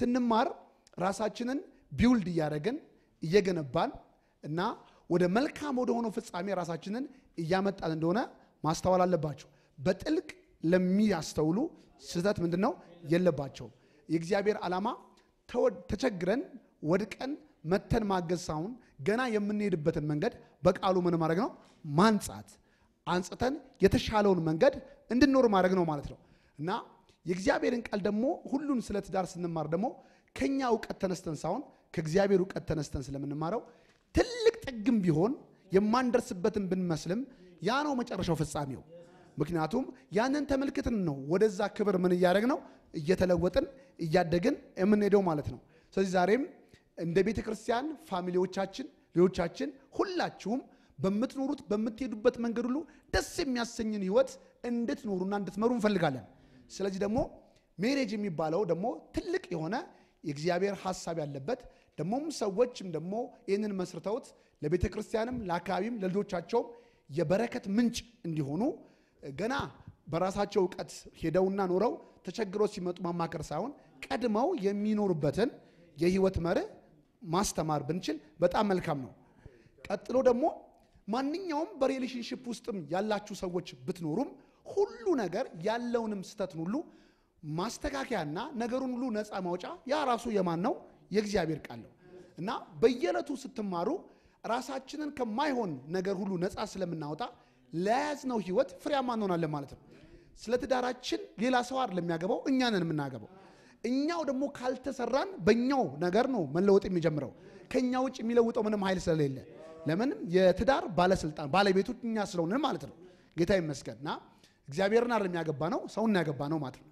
ስንማር ራሳችንን ቢውልድ እያደረግን እየገነባን እና ወደ መልካም ወደ ሆነው ፍጻሜ ራሳችንን እያመጣን እንደሆነ ማስተዋል አለባቸው። በጥልቅ ለሚያስተውሉ ስህተት ምንድን ነው የለባቸውም። የእግዚአብሔር ዓላማ ተቸግረን ወድቀን መተን ማገዝ ሳይሆን ገና የምንሄድበትን መንገድ በቃሉ ምን ማድረግ ነው ማንጻት አንጽተን የተሻለውን መንገድ እንድንኖር ማድረግ ነው ማለት ነው እና የእግዚአብሔርን ቃል ደግሞ ሁሉን ስለ ትዳር ስንማር ደግሞ ከኛ እውቀት ተነስተን ሳይሆን ከእግዚአብሔር እውቀት ተነስተን ስለምንማረው ትልቅ ጥግም ቢሆን የማንደርስበትን ብንመስልም ያ ነው መጨረሻው ፍጻሜው። ምክንያቱም ያንን ተመልክትን ነው ወደዛ ክብር ምን እያደረግ ነው እየተለወጥን እያደግን የምንሄደው ማለት ነው። ስለዚህ ዛሬም እንደ ቤተ ክርስቲያን ፋሚሊዎቻችን፣ ልጆቻችን ሁላችሁም በምትኖሩት በምትሄዱበት መንገድ ሁሉ ደስ የሚያሰኝን ህይወት እንድትኖሩና እንድትመሩ እንፈልጋለን። ስለዚህ ደግሞ ሜሬጅ የሚባለው ደግሞ ትልቅ የሆነ የእግዚአብሔር ሀሳብ ያለበት ደግሞም ሰዎችም ደግሞ ይህንን መስርተውት ለቤተ ክርስቲያንም ለአካባቢም ለልጆቻቸውም የበረከት ምንጭ እንዲሆኑ ገና በራሳቸው እውቀት ሄደውና ኖረው ተቸግረው ሲመጡ ማማከር ሳይሆን ቀድመው የሚኖሩበትን የህይወት መርህ ማስተማር ብንችል በጣም መልካም ነው። ቀጥሎ ደግሞ ማንኛውም በሪሌሽንሽፕ ውስጥም ያላችሁ ሰዎች ብትኖሩም ሁሉ ነገር ያለውንም ስተትን ሁሉ ማስተካከያና ነገሩን ሁሉ ነፃ ማውጫ ያ ራሱ የማን ነው? የእግዚአብሔር ቃል ነው እና በየዕለቱ ስትማሩ ራሳችንን ከማይሆን ነገር ሁሉ ነፃ ስለምናወጣ ለያዝነው ህይወት ፍሬያማ እንሆናለን ማለት ነው። ስለ ትዳራችን ሌላ ሰው አይደለም የሚያገባው፣ እኛ ነን የምናገባው። እኛው ደግሞ ካልተሰራን በእኛው ነገር ነው መለወጥ የሚጀምረው ከእኛ ውጭ የሚለውጠው ምንም ኃይል ስለሌለ ለምንም የትዳር ባለስልጣን ባለቤቱ እኛ ስለሆንን ማለት ነው። ጌታ ይመስገን እና እግዚአብሔርን አይደለም ያገባ ነው ሰውን ያገባ ነው ማለት ነው።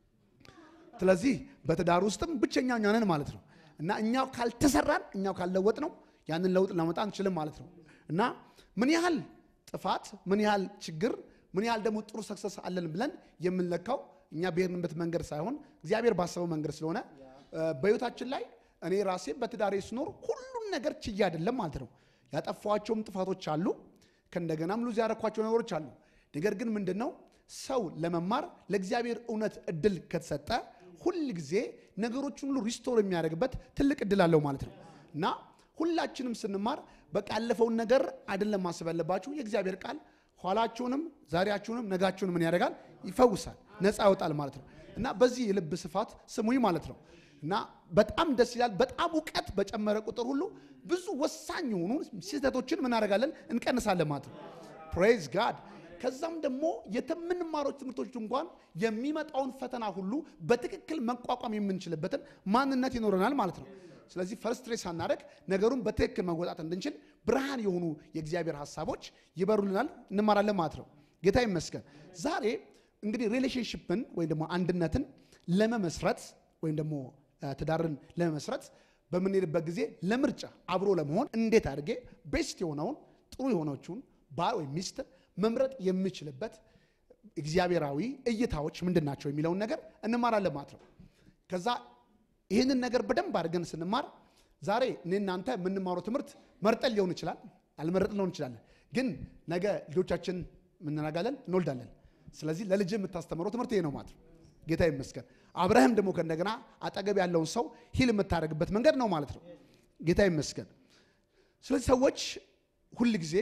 ስለዚህ በትዳር ውስጥም ብቸኛ እኛ ነን ማለት ነው እና እኛው ካልተሰራን እኛው ካልለወጥ ነው ያንን ለውጥ ለመጣ አንችልም ማለት ነው እና ምን ያህል ጥፋት ምን ያህል ችግር ምን ያህል ደግሞ ጥሩ ሰክሰስ አለን ብለን የምንለካው እኛ ብሄርንበት መንገድ ሳይሆን እግዚአብሔር ባሰበው መንገድ ስለሆነ በህይወታችን ላይ እኔ ራሴ በትዳሬ ስኖር ሁሉን ነገር ችዬ አይደለም ማለት ነው። ያጠፋኋቸውም ጥፋቶች አሉ፣ ከእንደገናም ሉዝ ያረኳቸው ነገሮች አሉ። ነገር ግን ምንድን ነው ሰው ለመማር ለእግዚአብሔር እውነት እድል ከተሰጠ ሁል ጊዜ ነገሮችን ሁሉ ሪስቶር የሚያደርግበት ትልቅ እድል አለው ማለት ነው እና ሁላችንም ስንማር በቃ ያለፈውን ነገር አይደለም ማሰብ ያለባችሁ። የእግዚአብሔር ቃል ኋላችሁንም ዛሬያችሁንም ነጋችሁንም ምን ያደርጋል? ይፈውሳል፣ ነፃ ያወጣል ማለት ነው እና በዚህ የልብ ስፋት ስሙኝ ማለት ነው እና በጣም ደስ ይላል። በጣም እውቀት በጨመረ ቁጥር ሁሉ ብዙ ወሳኝ የሆኑ ስህተቶችን ምን እናደርጋለን? እንቀንሳለን ማለት ነው። ፕሬዝ ጋድ። ከዛም ደግሞ የምንማረው ትምህርቶች እንኳን የሚመጣውን ፈተና ሁሉ በትክክል መቋቋም የምንችልበትን ማንነት ይኖረናል ማለት ነው። ስለዚህ ፈርስትሬት ሳናደርግ ነገሩን በትክክል መወጣት እንድንችል ብርሃን የሆኑ የእግዚአብሔር ሀሳቦች ይበሩልናል፣ እንማራለን ማለት ነው። ጌታ ይመስገን። ዛሬ እንግዲህ ሪሌሽንሽፕን ወይም ደግሞ አንድነትን ለመመስረት ወይም ደግሞ ትዳርን ለመመስረት በምንሄድበት ጊዜ ለምርጫ አብሮ ለመሆን እንዴት አድርጌ ቤስት የሆነውን ጥሩ የሆነችውን ባል ወይም ሚስት መምረጥ የምችልበት እግዚአብሔራዊ እይታዎች ምንድን ናቸው የሚለውን ነገር እንማራለን ማለት ነው። ከዛ ይህንን ነገር በደንብ አድርገን ስንማር ዛሬ እኔ እናንተ የምንማረው ትምህርት መርጠን ሊሆን ይችላል፣ አልመረጥን ሊሆን ይችላል። ግን ነገ ልጆቻችን ምናጋለን እንወልዳለን። ስለዚህ ለልጅ የምታስተምረው ትምህርት ይሄ ነው ማለት ነው። ጌታ ይመስገን። አብረህም ደግሞ ከእንደገና አጠገብ ያለውን ሰው ሂል የምታደርግበት መንገድ ነው ማለት ነው። ጌታ ይመስገን። ስለዚህ ሰዎች ሁል ጊዜ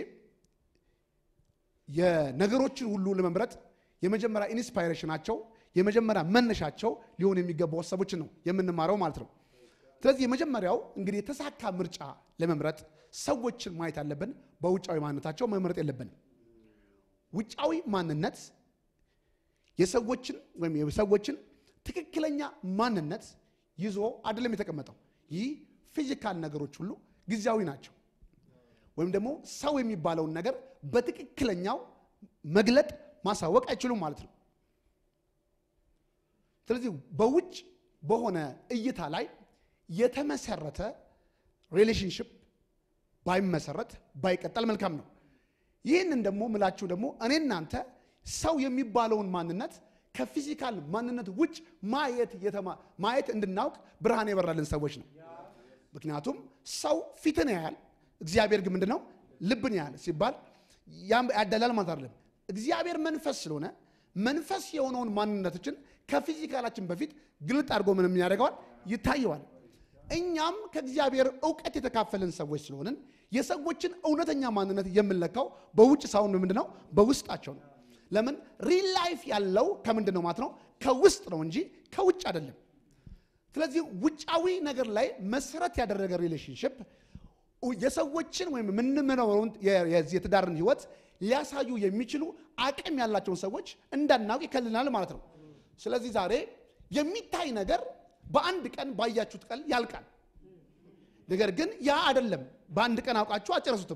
የነገሮችን ሁሉ ለመምረጥ የመጀመሪያ ኢንስፓይሬሽናቸው የመጀመሪያ መነሻቸው ሊሆን የሚገባው ሀሳቦችን ነው የምንማረው ማለት ነው። ስለዚህ የመጀመሪያው እንግዲህ የተሳካ ምርጫ ለመምረጥ ሰዎችን ማየት አለብን። በውጫዊ ማንነታቸው መምረጥ የለብንም። ውጫዊ ማንነት የሰዎችን ወይም የሰዎችን ትክክለኛ ማንነት ይዞ አይደለም የተቀመጠው። ይህ ፊዚካል ነገሮች ሁሉ ጊዜያዊ ናቸው፣ ወይም ደግሞ ሰው የሚባለውን ነገር በትክክለኛው መግለጥ ማሳወቅ አይችሉም ማለት ነው። ስለዚህ በውጭ በሆነ እይታ ላይ የተመሰረተ ሪሌሽንሽፕ ባይመሰረት ባይቀጠል መልካም ነው። ይህንን ደግሞ ምላችሁ ደግሞ እኔ እናንተ ሰው የሚባለውን ማንነት ከፊዚካል ማንነት ውጭ ማየት ማየት እንድናውቅ ብርሃን የበራልን ሰዎች ነው። ምክንያቱም ሰው ፊትን ያያል፣ እግዚአብሔር ግን ምንድን ነው ልብን ያያል ሲባል ያደላል ማለት አይደለም። እግዚአብሔር መንፈስ ስለሆነ መንፈስ የሆነውን ማንነቶችን ከፊዚካላችን በፊት ግልጥ አድርጎ ምንም ያደርገዋል ይታየዋል። እኛም ከእግዚአብሔር እውቀት የተካፈልን ሰዎች ስለሆንን የሰዎችን እውነተኛ ማንነት የምንለካው በውጭ ሳይሆን ምንድን ነው? በውስጣቸው ነው። ለምን ሪል ላይፍ ያለው ከምንድን ነው ማለት ነው? ከውስጥ ነው እንጂ ከውጭ አይደለም። ስለዚህ ውጫዊ ነገር ላይ መሰረት ያደረገ ሪሌሽንሽፕ የሰዎችን ወይም የምንመረውን የዚህ የትዳርን ህይወት ሊያሳዩ የሚችሉ አቅም ያላቸውን ሰዎች እንዳናውቅ ይከልናል ማለት ነው። ስለዚህ ዛሬ የሚታይ ነገር በአንድ ቀን ባያችሁት ቀን ያልቃል። ነገር ግን ያ አይደለም። በአንድ ቀን አውቃችሁ አጨረሱትም።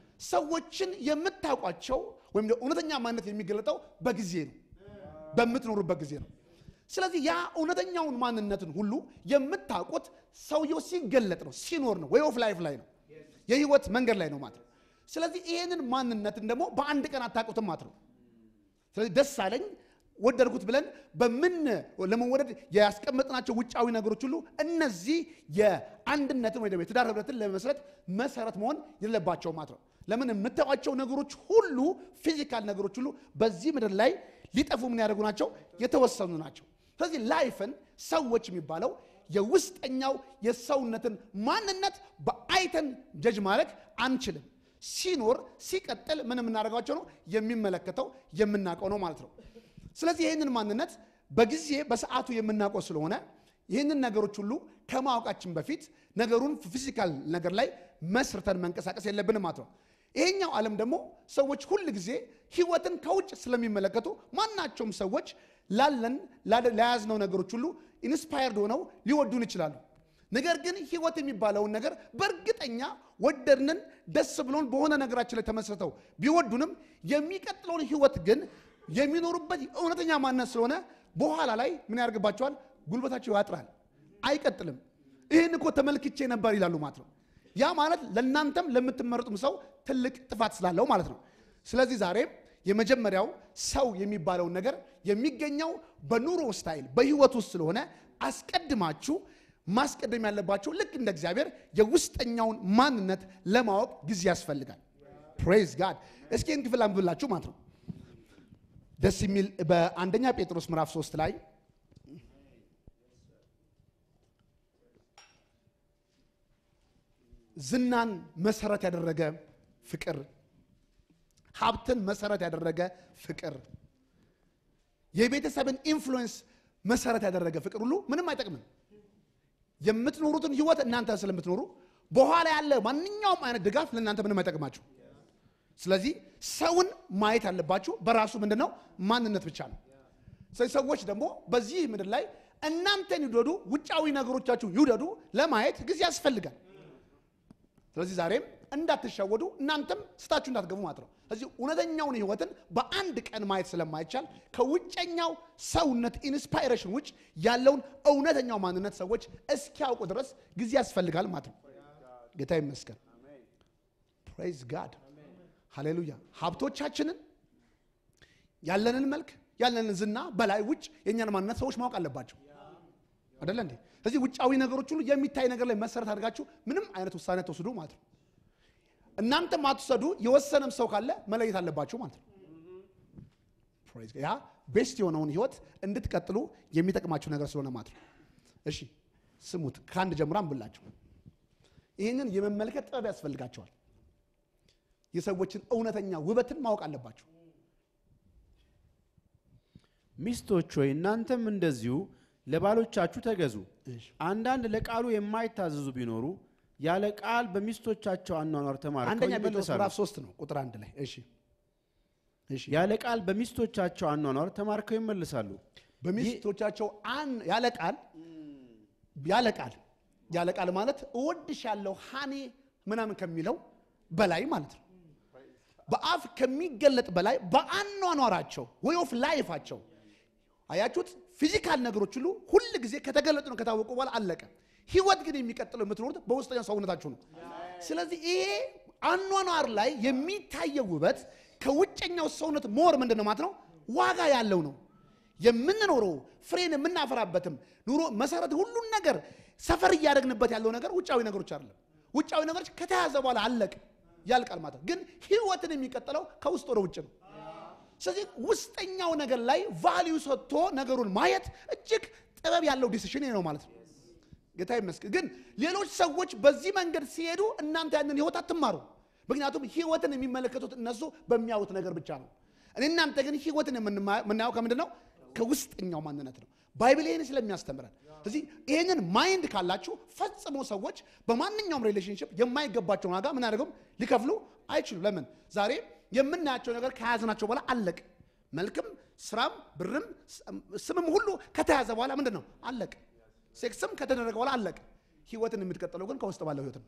ሰዎችን የምታውቋቸው ወይም እውነተኛ ማንነት የሚገለጠው በጊዜ ነው፣ በምትኖሩበት ጊዜ ነው። ስለዚህ ያ እውነተኛውን ማንነትን ሁሉ የምታውቁት ሰውየው ሲገለጥ ነው፣ ሲኖር ነው፣ ወይ ኦፍ ላይፍ ላይ ነው፣ የህይወት መንገድ ላይ ነው ማለት ነው። ስለዚህ ይህንን ማንነትን ደግሞ በአንድ ቀን አታውቁትም ማለት ነው። ስለዚህ ደስ አለኝ ወደድኩት ብለን በምን ለመወደድ ያስቀመጥናቸው ውጫዊ ነገሮች ሁሉ እነዚህ የአንድነትን ወይ ደግሞ የትዳር ህብረትን ለመመስረት መሰረት መሆን የለባቸው ማለት ነው። ለምን የምታዩቸው ነገሮች ሁሉ ፊዚካል ነገሮች ሁሉ በዚህ ምድር ላይ ሊጠፉ ምን ያደርጉ ናቸው? የተወሰኑ ናቸው። ስለዚህ ላይፍን ሰዎች የሚባለው የውስጠኛው የሰውነትን ማንነት በአይተን ጀጅ ማድረግ አንችልም። ሲኖር ሲቀጥል ምን የምናደርጋቸው ነው? የሚመለከተው የምናውቀው ነው ማለት ነው። ስለዚህ ይህንን ማንነት በጊዜ በሰዓቱ የምናውቀው ስለሆነ ይህንን ነገሮች ሁሉ ከማወቃችን በፊት ነገሩን ፊዚካል ነገር ላይ መስርተን መንቀሳቀስ የለብንም ማለት ነው። ይሄኛው ዓለም ደግሞ ሰዎች ሁል ጊዜ ህይወትን ከውጭ ስለሚመለከቱ ማናቸውም ሰዎች ላለን ለያዝነው ነገሮች ሁሉ ኢንስፓየርድ ሆነው ሊወዱን ይችላሉ። ነገር ግን ህይወት የሚባለውን ነገር በእርግጠኛ ወደድንን ደስ ብሎን በሆነ ነገራችን ላይ ተመስርተው ቢወዱንም የሚቀጥለውን ህይወት ግን የሚኖሩበት እውነተኛ ማንነት ስለሆነ በኋላ ላይ ምን ያደርግባቸዋል? ጉልበታቸው ያጥራል፣ አይቀጥልም። ይህን እኮ ተመልክቼ ነበር ይላሉ ማለት ነው። ያ ማለት ለእናንተም ለምትመረጡም ሰው ትልቅ ጥፋት ስላለው ማለት ነው። ስለዚህ ዛሬም የመጀመሪያው ሰው የሚባለውን ነገር የሚገኘው በኑሮ ስታይል በህይወት ውስጥ ስለሆነ አስቀድማችሁ ማስቀደም ያለባችሁ ልክ እንደ እግዚአብሔር የውስጠኛውን ማንነት ለማወቅ ጊዜ ያስፈልጋል። ፕሬዝ ጋድ። እስኪ ይህን ክፍል አንብብላችሁ ማለት ነው ደስ የሚል በአንደኛ ጴጥሮስ ምዕራፍ 3 ላይ ዝናን መሰረት ያደረገ ፍቅር፣ ሀብትን መሰረት ያደረገ ፍቅር፣ የቤተሰብን ኢንፍሉዌንስ መሰረት ያደረገ ፍቅር ሁሉ ምንም አይጠቅምም። የምትኖሩትን ህይወት እናንተ ስለምትኖሩ በኋላ ያለ ማንኛውም አይነት ድጋፍ ለእናንተ ምንም አይጠቅማችሁ። ስለዚህ ሰውን ማየት ያለባችሁ በራሱ ምንድን ነው ማንነት ብቻ ነው። ስለዚህ ሰዎች ደግሞ በዚህ ምድር ላይ እናንተን ይውደዱ፣ ውጫዊ ነገሮቻችሁ ይውደዱ ለማየት ጊዜ ያስፈልጋል። ስለዚህ ዛሬም እንዳትሸወዱ እናንተም ስታችሁ እንዳትገቡ ማለት ነው። ስለዚህ እውነተኛውን ህይወትን በአንድ ቀን ማየት ስለማይቻል ከውጨኛው ሰውነት ኢንስፓይሬሽን ውጭ ያለውን እውነተኛው ማንነት ሰዎች እስኪያውቁ ድረስ ጊዜ ያስፈልጋል ማለት ነው። ጌታ ይመስገን። ፕሬዝ ጋድ ሃሌሉያ። ሀብቶቻችንን ያለንን መልክ ያለንን ዝና በላይ ውጭ የእኛን ማንነት ሰዎች ማወቅ አለባቸው አደለ እንዴ? ስለዚህ ውጫዊ ነገሮች ሁሉ የሚታይ ነገር ላይ መሰረት አድርጋችሁ ምንም አይነት ውሳኔ ተወስዱ ማለት ነው። እናንተም አትውሰዱ፣ የወሰነም ሰው ካለ መለየት አለባችሁ ማለት ነው። ያ ቤስት የሆነውን ህይወት እንድትቀጥሉ የሚጠቅማችሁ ነገር ስለሆነ ማለት ነው። እሺ ስሙት፣ ከአንድ ጀምራ አንብላችሁ። ይህንን የመመልከት ጥበብ ያስፈልጋቸዋል። የሰዎችን እውነተኛ ውበትን ማወቅ አለባችሁ። ሚስቶች ሆይ እናንተም እንደዚሁ ለባሎቻችሁ ተገዙ። እሺ። አንዳንድ ለቃሉ የማይታዘዙ ቢኖሩ ያለ ቃል በሚስቶቻቸው አኗኗር ተማርከው አንደኛ ጴጥሮስ ይመለሳሉ። ምዕራፍ ሶስት ነው ቁጥር አንድ ላይ እሺ እሺ ያለ ቃል በሚስቶቻቸው አኗኗር ተማርከው ይመለሳሉ። በሚስቶቻቸው አን ያለ ቃል ያለ ቃል ያለ ቃል ማለት እወድሻለሁ ሃኔ ምናምን ከሚለው በላይ ማለት ነው። በአፍ ከሚገለጥ በላይ በአኗኗራቸው ወይ ኦፍ ላይፋቸው አያችሁት። ፊዚካል ነገሮች ሁሉ ሁል ጊዜ ከተገለጡ ነው ከታወቁ በኋላ አለቀ። ህይወት ግን የሚቀጥለው የምትኖሩት በውስጠኛው ሰውነታችሁ ነው። ስለዚህ ይሄ አኗኗር ላይ የሚታየው ውበት ከውጨኛው ሰውነት ሞር ምንድን ነው ማለት ነው ዋጋ ያለው ነው። የምንኖረው ፍሬን የምናፈራበትም ኑሮ መሰረት ሁሉን ነገር ሰፈር እያደረግንበት ያለው ነገር ውጫዊ ነገሮች አይደለም። ውጫዊ ነገሮች ከተያዘ በኋላ አለቅ ያልቃል ማለት ነው። ግን ህይወትን የሚቀጥለው ከውስጥ ወደ ውጭ ነው። ስለዚህ ውስጠኛው ነገር ላይ ቫሊዩ ሰጥቶ ነገሩን ማየት እጅግ ጥበብ ያለው ዲሲሽን ነው ማለት ነው። ጌታ ይመስገን። ግን ሌሎች ሰዎች በዚህ መንገድ ሲሄዱ እናንተ ያንን ህይወት አትማሩ። ምክንያቱም ህይወትን የሚመለከቱት እነሱ በሚያዩት ነገር ብቻ ነው። እኔ እናንተ ግን ህይወትን የምንማ- የምናየው ከምንድን ነው? ከውስጠኛው ማንነት ነው። ባይብል ይህን ስለሚያስተምረን ስለዚህ ይህንን ማይንድ ካላችሁ ፈጽሞ ሰዎች በማንኛውም ሪሌሽንሽፕ የማይገባቸውን ዋጋ ምን አድርገው ሊከፍሉ አይችሉም። ለምን? ዛሬ የምናያቸው ነገር ከያዝናቸው በኋላ አለቅ። መልክም፣ ስራም፣ ብርም፣ ስምም ሁሉ ከተያዘ በኋላ ምንድን ነው አለቅ። ሴክስም ከተደረገ በኋላ አለቅ። ህይወትን የምትቀጥለው ግን ከውስጥ ባለው ህይወት ነው።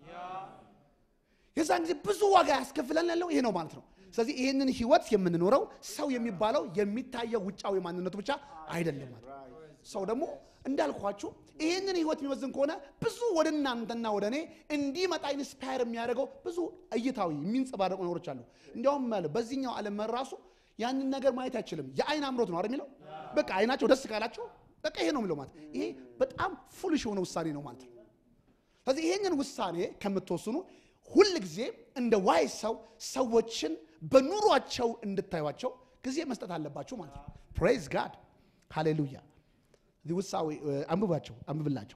የዛን ጊዜ ብዙ ዋጋ ያስከፍለን ያለው ይሄ ነው ማለት ነው። ስለዚህ ይህንን ህይወት የምንኖረው ሰው የሚባለው የሚታየው ውጫዊ ማንነቱ ብቻ አይደለም ማለት ነው። ሰው ደግሞ እንዳልኳችሁ ይህንን ህይወት የሚመዝን ከሆነ ብዙ ወደ እናንተና ወደ እኔ እንዲመጣ ኢንስፓየር የሚያደርገው ብዙ እይታዊ የሚንጸባረቁ ነገሮች አሉ። እንዲያውም አለ በዚህኛው ዓለም መራሱ ያንን ነገር ማየት አይችልም። የአይን አምሮት ነው አይደል የሚለው። በቃ አይናቸው ደስ ካላቸው በቃ ይሄ ነው የሚለው ማለት ይሄ በጣም ፉልሽ የሆነ ውሳኔ ነው ማለት ነው። ስለዚህ ይሄንን ውሳኔ ከምትወስኑ ሁል ጊዜ እንደ ዋይ ሰው ሰዎችን በኑሯቸው እንድታዩቸው ጊዜ መስጠት አለባቸው ማለት ነው። ፕሬዝ ጋድ ሃሌሉያ። እዚህ ውሳዊ አንብባቸው አንብብላቸው።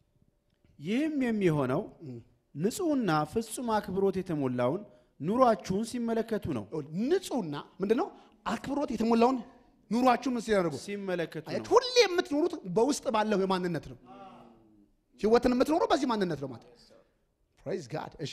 ይህም የሚሆነው ንጹሕና ፍጹም አክብሮት የተሞላውን ኑሯችሁን ሲመለከቱ ነው ንጹህና ምንድን ነው አክብሮት የተሞላውን ኑሯችሁን ምን ሲያደርጉ ሲመለከቱ አያት ነው። ሁሌ የምትኖሩት በውስጥ ባለው የማንነት ነው። ህይወትን የምትኖሩ በዚህ ማንነት ነው ማለት ፕሬዝ ጋድ። እሺ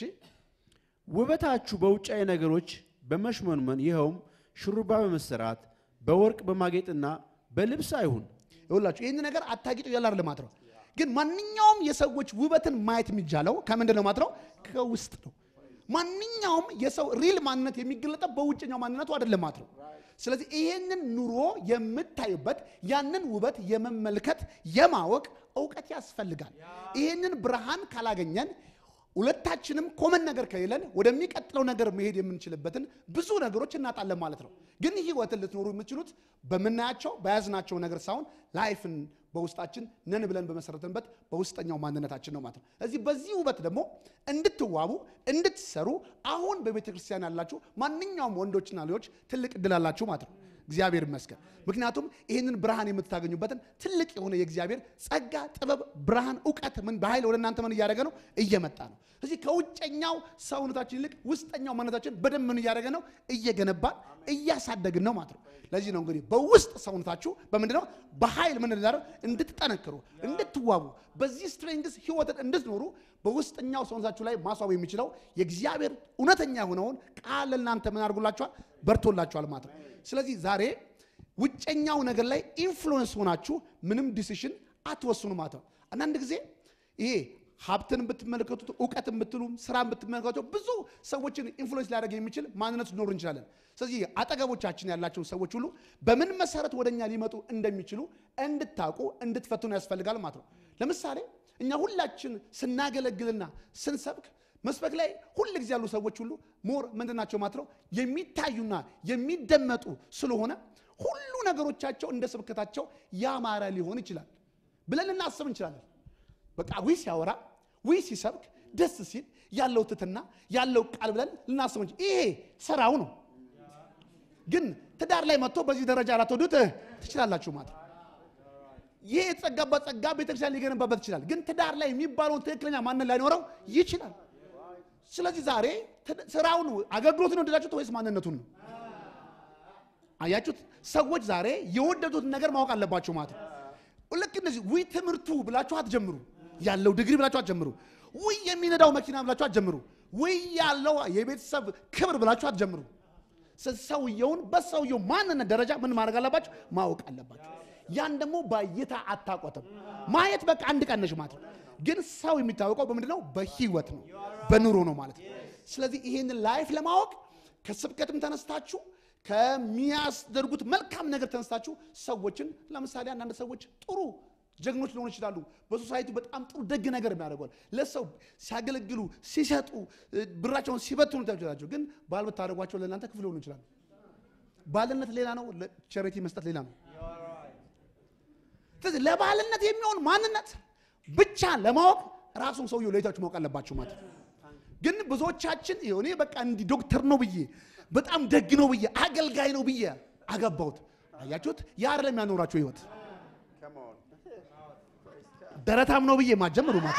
ውበታችሁ በውጫዊ ነገሮች በመሽመንመን ይኸውም ሹሩባ በመሰራት በወርቅ በማጌጥና በልብስ አይሁን። ይኸውላችሁ ይህን ነገር አታጊጡ ያላር ልማት ነው። ግን ማንኛውም የሰዎች ውበትን ማየት የሚቻለው ከምንድን ነው ማለት ነው? ከውስጥ ነው። ማንኛውም የሰው ሪል ማንነት የሚገለጠው በውጭኛው ማንነቱ አይደለም ማለት ነው። ስለዚህ ይሄንን ኑሮ የምታዩበት ያንን ውበት የመመልከት የማወቅ እውቀት ያስፈልጋል። ይሄንን ብርሃን ካላገኘን ሁለታችንም ኮመን ነገር ከሌለን ወደሚቀጥለው ነገር መሄድ የምንችልበትን ብዙ ነገሮች እናጣለን ማለት ነው። ግን ህይወትን ልትኖሩ የምትችሉት በምናያቸው በያዝናቸው ነገር ሳይሆን ላይፍን በውስጣችን ነን ብለን በመሰረትንበት በውስጠኛው ማንነታችን ነው ማለት ነው። እዚህ በዚህ ውበት ደግሞ እንድትዋቡ እንድትሰሩ አሁን በቤተ ክርስቲያን ያላችሁ ማንኛውም ወንዶችና ልጆች ትልቅ እድል አላችሁ ማለት ነው። እግዚአብሔር ይመስገን። ምክንያቱም ይህንን ብርሃን የምታገኙበትን ትልቅ የሆነ የእግዚአብሔር ጸጋ፣ ጥበብ፣ ብርሃን፣ እውቀት ምን በኃይል ወደ እናንተ ምን እያደረገ ነው? እየመጣ ነው። እዚህ ከውጨኛው ሰውነታችን ይልቅ ውስጠኛው ማንነታችን በደንብ ምን እያደረገ ነው? እየገነባን እያሳደግን ነው ማለት ነው። ለዚህ ነው እንግዲህ በውስጥ ሰውነታችሁ በምንድን ነው በኃይል ምን እንዳደረግ እንድትጠነክሩ እንድትዋቡ በዚህ ስትሬንግስ ህይወትን እንድትኖሩ በውስጠኛው ሰውነታችሁ ላይ ማስዋብ የሚችለው የእግዚአብሔር እውነተኛ የሆነውን ቃል ለእናንተ ምን አድርጎላችኋል? በርቶላችኋል ማለት ነው። ስለዚህ ዛሬ ውጨኛው ነገር ላይ ኢንፍሉዌንስ ሆናችሁ ምንም ዲሲሽን አትወስኑ ማለት ነው። አንዳንድ ጊዜ ይሄ ሀብትን ብትመለከቱት እውቀትን ብትሉ ስራን ብትመለከቱ ብዙ ሰዎችን ኢንፍሉዌንስ ሊያደርግ የሚችል ማንነት ሊኖር እንችላለን። ስለዚህ አጠገቦቻችን ያላቸውን ሰዎች ሁሉ በምን መሰረት ወደኛ ሊመጡ እንደሚችሉ እንድታውቁ እንድትፈትኑ ያስፈልጋል ማለት ነው። ለምሳሌ እኛ ሁላችን ስናገለግልና ስንሰብክ መስበክ ላይ ሁል ጊዜ ያሉ ሰዎች ሁሉ ሞር ምንድን ናቸው ማለት ነው የሚታዩና የሚደመጡ ስለሆነ ሁሉ ነገሮቻቸው እንደ ስብከታቸው ያማረ ሊሆን ይችላል ብለን ልናስብ እንችላለን። በቃ ዊ ሲያወራ ዊ ሲሰብክ ደስ ሲል ያለው ትትና ያለው ቃል ብለን ልናስብ እንችል። ይሄ ስራው ነው። ግን ትዳር ላይ መጥቶ በዚህ ደረጃ ላትወዱት ትችላላችሁ ማለት ነው። ይሄ የተጸጋበት ጸጋ ቤተክርስቲያን ሊገነባበት ይችላል። ግን ትዳር ላይ የሚባለውን ትክክለኛ ማንነት ላይኖረው ይችላል። ስለዚህ ዛሬ ስራውን አገልግሎትን ወደዳችሁት ወይስ ማንነቱን ነው? አያችሁት? ሰዎች ዛሬ የወደዱትን ነገር ማወቅ አለባቸው ማለት ነው። ልክ እንደዚህ ውይ ትምህርቱ ብላችሁ አትጀምሩ። ያለው ዲግሪ ብላችሁ አትጀምሩ። ውይ የሚነዳው መኪና ብላችሁ አትጀምሩ። ውይ ያለው የቤተሰብ ክብር ብላችሁ አትጀምሩ። ሰውየውን በሰውየው ማንነት ደረጃ ምን ማድረግ አለባችሁ? ማወቅ አለባችሁ። ያን ደግሞ በእይታ አታቆትም። ማየት በቃ አንድ ቀነሽ ማለት ነው። ግን ሰው የሚታወቀው በምንድን ነው? በህይወት ነው፣ በኑሮ ነው ማለት ነው። ስለዚህ ይህንን ላይፍ ለማወቅ ከስብከትም ተነስታችሁ ከሚያስደርጉት መልካም ነገር ተነስታችሁ ሰዎችን ለምሳሌ አንዳንድ ሰዎች ጥሩ ጀግኖች ሊሆኑ ይችላሉ። በሶሳይቲ በጣም ጥሩ ደግ ነገር የሚያደርጓል። ለሰው ሲያገለግሉ፣ ሲሰጡ፣ ብራቸውን ሲበትኑ ታችላቸው። ግን ባል ብታደርጓቸው ለእናንተ ክፍል ሊሆኑ ይችላሉ። ባልነት ሌላ ነው፣ ቸሬቲ መስጠት ሌላ ነው። ስለዚህ ለባልነት የሚሆን ማንነት ብቻ ለማወቅ ራሱን ሰውየው ለይታችሁ ማወቅ አለባችሁ ማለት ነው። ግን ብዙዎቻችን እኔ በቃ እንዲህ ዶክተር ነው ብዬ በጣም ደግ ነው ብዬ አገልጋይ ነው ብዬ አገባሁት። አያችሁት? ያ አይደለም ያኖራችሁ ህይወት። ደረታም ነው ብዬ ማጀምሩ ማለት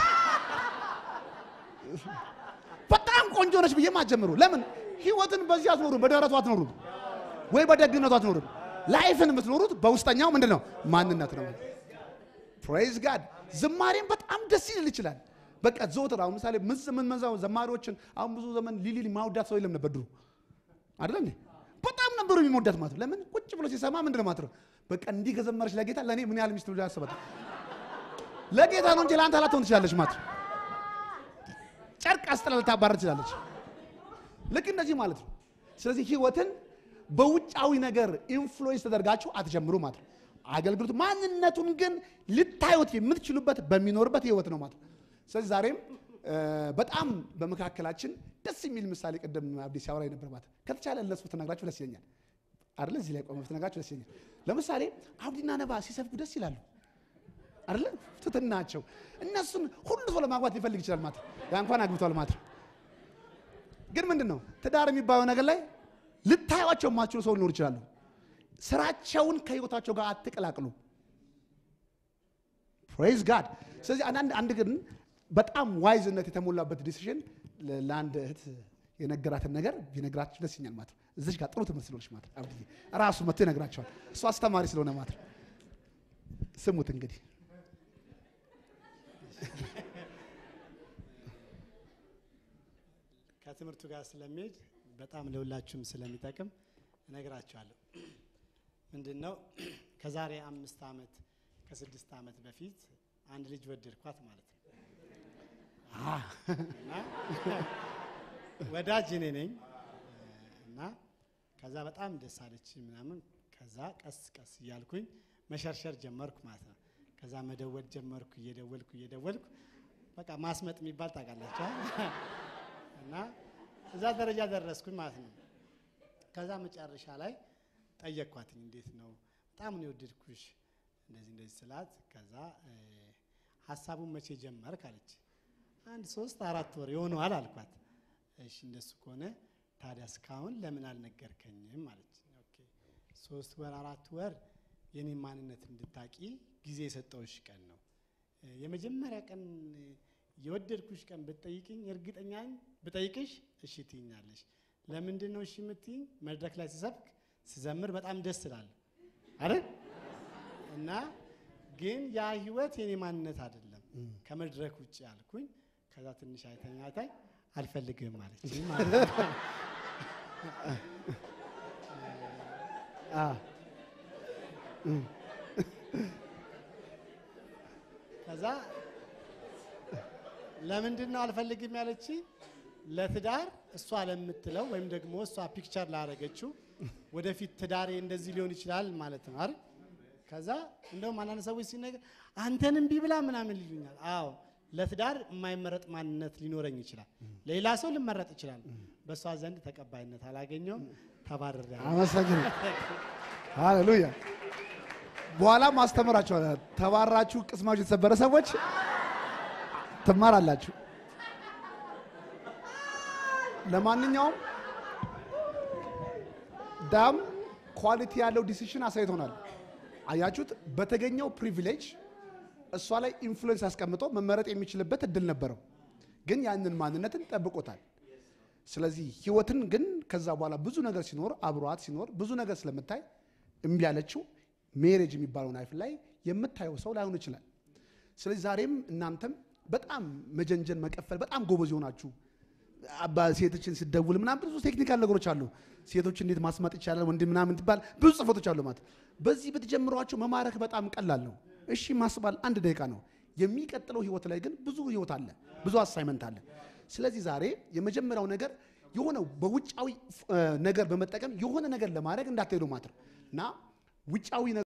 በጣም ቆንጆ ነች ብዬ ማጀምሩ። ለምን ህይወትን በዚህ አትኖሩም፣ በደረቱ አትኖሩም፣ ወይ በደግነቱ አትኖሩም። ላይፍን የምትኖሩት በውስጠኛው ምንድን ነው ማንነት ነው። ፕሬዝ ጋድ ዝማሬም በጣም ደስ ይል ይችላል። በቃ ዘወትር አሁን ምሳሌ ምን ምን መዛው ዘማሪዎችን አሁን ብዙ ዘመን ሊሊ ማውዳት ሰው የለም ነበር ድሮ አይደለ እንዴ? በጣም ነበሩ የሚወዳት ማለት ነው። ለምን ቁጭ ብሎ ሲሰማ ምንድን ነው ማለት ነው በቃ እንዲህ ከዘመረች ለጌታ ለእኔ ምን ያህል ሚስት ብሎ ያስባት ለጌታ ነው እንጂ ለአንተ ላትሆን ትችላለች ማለት ነው። ጨርቅ አስጥላ ልታባረር ትችላለች። ልክ እንደዚህ ማለት ነው። ስለዚህ ህይወትን በውጫዊ ነገር ኢንፍሉዌንስ ተደርጋችሁ አትጀምሩ ማለት ነው። አገልግሎት ማንነቱን ግን ልታዩት የምትችሉበት በሚኖርበት ህይወት ነው ማለት ነው። ስለዚህ ዛሬም እ፣ በጣም በመካከላችን ደስ የሚል ምሳሌ ቅድም አብዲ ሲያወራ ነበር ማለት ነው። ከተቻለ ለሱ ብትነግራችሁ ደስ ይለኛል አይደለ? እዚህ ላይ ቆመ ብትነግራችሁ ደስ ይለኛል። ለምሳሌ አብዲና ነባ ሲሰብኩ ደስ ይላሉ አይደለ? ትትናቸው እነሱን ሁሉ ሰው ለማግባት ሊፈልግ ይችላል ማለት ነው። ያ እንኳን አግብቷል ማለት ነው። ግን ምንድን ነው ትዳር የሚባለው ነገር ላይ ልታዩቸው የማትችሉ ሰው ሊኖር ይችላሉ። ስራቸውን ከህይወታቸው ጋር አትቀላቅሉ። ፕሬዝ ጋድ። ስለዚህ አንዳንድ አንድ ግን በጣም ዋይዝነት የተሞላበት ዲሲሽን ለአንድ እህት የነገራትን ነገር ቢነግራችሁ ደስ ይኛል ማለት ነው። እዚች ጋር ጥሩ ትምህርት ስለሆነች ማለት ነው። አብድዬ ራሱ መጥቶ ይነግራቸዋል። እሱ አስተማሪ ስለሆነ ማለት ነው። ስሙት እንግዲህ ከትምህርቱ ጋር ስለሚሄድ በጣም ለሁላችሁም ስለሚጠቅም እነግራችኋለሁ። ምንድን ነው ከዛሬ አምስት ዓመት ከስድስት ዓመት በፊት አንድ ልጅ ወደድኳት ማለት ነው እና ወዳጅ እኔ ነኝ እና ከዛ በጣም ደስ አለች ምናምን። ከዛ ቀስ ቀስ እያልኩኝ መሸርሸር ጀመርኩ ማለት ነው። ከዛ መደወል ጀመርኩ እየደወልኩ እየደወልኩ በቃ ማስመጥ የሚባል ታውቃላችሁ እና እዛ ደረጃ ደረስኩኝ ማለት ነው። ከዛ መጨረሻ ላይ ጠየቅኳትኝ፣ እንዴት ነው በጣም ነው የወደድኩሽ እንደዚህ እንደዚህ ስላት፣ ከዛ እ፣ ሀሳቡን መቼ ጀመርክ አለች። አንድ ሶስት አራት ወር የሆነዋል አልኳት። እሺ እንደሱ ከሆነ ታዲያ እስካሁን ለምን አልነገርከኝም አለች። ኦኬ ሶስት ወር አራት ወር የኔ ማንነት እንድታቂ ጊዜ የሰጠውሽ ቀን ነው። እ፣ የመጀመሪያ ቀን እ፣ የወደድኩሽ ቀን ብትጠይቅኝ እርግጠኛ ነኝ ብጠይቅሽ እሺ ትይኛለሽ። ለምንድን ነው እሺ የምትይኝ? መድረክ ላይ ስሰብክ ስዘምር በጣም ደስ ስላለ አይደል? እና ግን ያ ህይወት የኔ ማንነት አይደለም ከመድረክ ውጭ አልኩኝ። ከዛ ትንሽ አይተኝ አይታኝ አልፈልግም ማለች ማለት ነው። ከዛ ለምንድን ነው አልፈልግም ያለች? ለትዳር እሷ ለምትለው ወይም ደግሞ እሷ ፒክቸር ላደረገችው ወደፊት ትዳሬ እንደዚህ ሊሆን ይችላል ማለት ነው አይደል? ከዛ እንደውም አንዳንድ ሰዎች ሲነገር አንተን እምቢ ብላ ምናምን ይሉኛል። አዎ ለትዳር የማይመረጥ ማንነት ሊኖረኝ ይችላል። ሌላ ሰው ልመረጥ ይችላል። በእሷ ዘንድ ተቀባይነት አላገኘውም። ተባረረ። አመሰግን ሃሌሉያ። በኋላም አስተምራችኋለሁ። ተባራችሁ ቅስማችሁ የተሰበረ ሰዎች ትማራላችሁ። ለማንኛውም ዳም ኳሊቲ ያለው ዲሲሽን አሳይቶናል። አያችሁት? በተገኘው ፕሪቪሌጅ እሷ ላይ ኢንፍሉዌንስ አስቀምጦ መመረጥ የሚችልበት እድል ነበረው፣ ግን ያንን ማንነትን ጠብቆታል። ስለዚህ ህይወትን ግን ከዛ በኋላ ብዙ ነገር ሲኖር አብሯት ሲኖር ብዙ ነገር ስለምታይ እምቢ ያለችው ሜሬጅ የሚባለው ናይፍ ላይ የምታየው ሰው ላይሆን ይችላል። ስለዚህ ዛሬም እናንተም በጣም መጀንጀን መቀፈል በጣም ጎበዝ የሆናችሁ አባ ሴቶችን ስደውል ምናምን ብዙ ቴክኒካል ነገሮች አሉ። ሴቶች እንዴት ማስማጥ ይቻላል ወንድ ምናምን ትባል ብዙ ጽፎቶች አሉ ማለት በዚህ ብትጀምሯቸው መማረክ በጣም ቀላል ነው። እሺ ማስባል አንድ ደቂቃ ነው። የሚቀጥለው ህይወት ላይ ግን ብዙ ህይወት አለ፣ ብዙ አሳይመንት አለ። ስለዚህ ዛሬ የመጀመሪያው ነገር የሆነ በውጫዊ እ፣ ነገር በመጠቀም የሆነ ነገር ለማድረግ እንዳትሄዱ ማለት ነው እና ውጫዊ